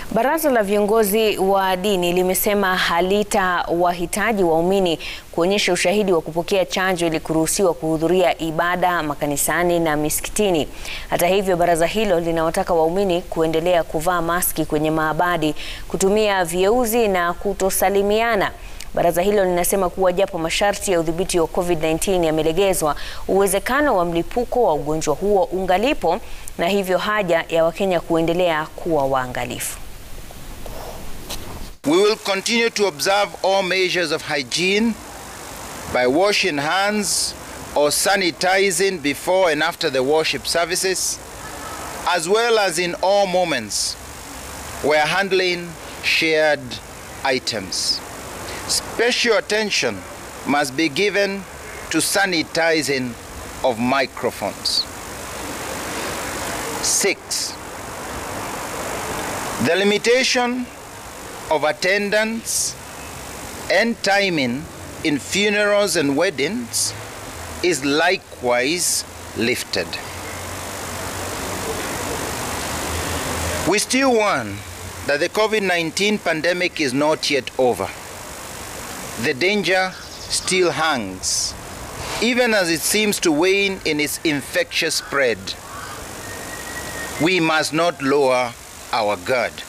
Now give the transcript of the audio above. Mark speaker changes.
Speaker 1: Baraza la viongozi wa dini limesema halitawahitaji waumini kuonyesha ushahidi wa kupokea chanjo ili kuruhusiwa kuhudhuria ibada makanisani na misikitini. Hata hivyo, baraza hilo linawataka waumini kuendelea kuvaa maski kwenye maabadi, kutumia vieuzi na kutosalimiana. Baraza hilo linasema kuwa japo masharti ya udhibiti wa COVID-19 yamelegezwa, uwezekano wa mlipuko wa ugonjwa huo ungalipo na hivyo haja ya Wakenya kuendelea kuwa waangalifu.
Speaker 2: We will continue to observe all measures of hygiene by washing hands or sanitizing before and after the worship services, as well as in all moments where handling shared items. Special attention must be given to sanitizing of microphones. Six, the limitation of attendance and timing in funerals and weddings is likewise lifted. We still warn that the COVID 19 pandemic is not yet over. The danger still hangs, even as it seems to wane in its infectious spread. We must not lower our guard.